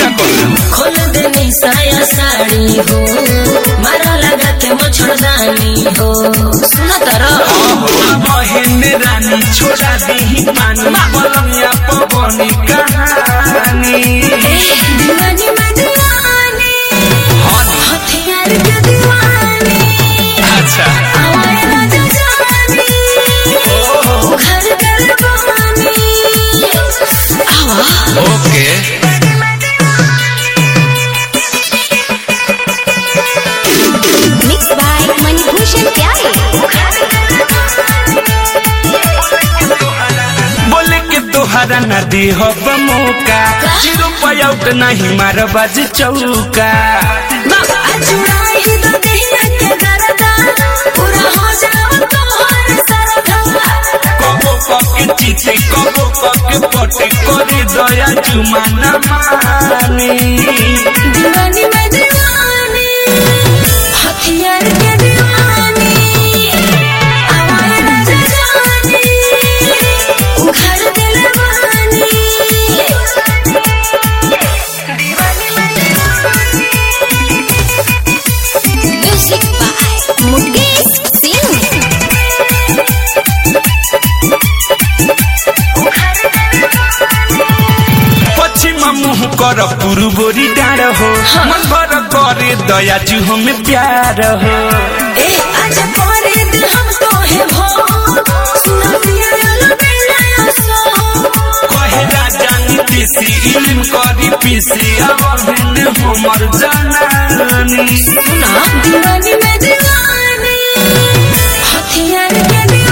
खोल देनी साया साड़ी हो मारा लगा के मच्छरदानी हो सुना तारा बहन रानी छोड़ा दी पानी बलमिया पवनी कहानी दीवानी में दीवानी हथियार के दीवानी अच्छा आवाज राजा जानी घर कर बहानी आवा ओके मिक्स बाय मणिभूषण प्यारे बोले के तोहरा नदी हो मौका जीरो पयाउट नहीं मार बाज चौका चुराई तो दहिया के दरदा पूरा हो जाओ तोहर सरदा कबो पके चीते कबो पके पटे करे दया जुमाना मानी दीवानी में दीवानी हथियार के दीवानी आवाज राजा जानी घर दिल वानी दीवानी में दीवानी म्यूजिक बाय मुकेश सिंह पश्चिम मुह कर पुरबोरी डाँड हो मन भर करे दया जू हमें प्यार हो ए आज करे दिल हम तो है भो सुना पिया लो बेला सो कहे राजा नीतीसी इल्म करी पीसी अवहिन हमर जनानी सुना दीवानी में दीवानी हथियार के दीवानी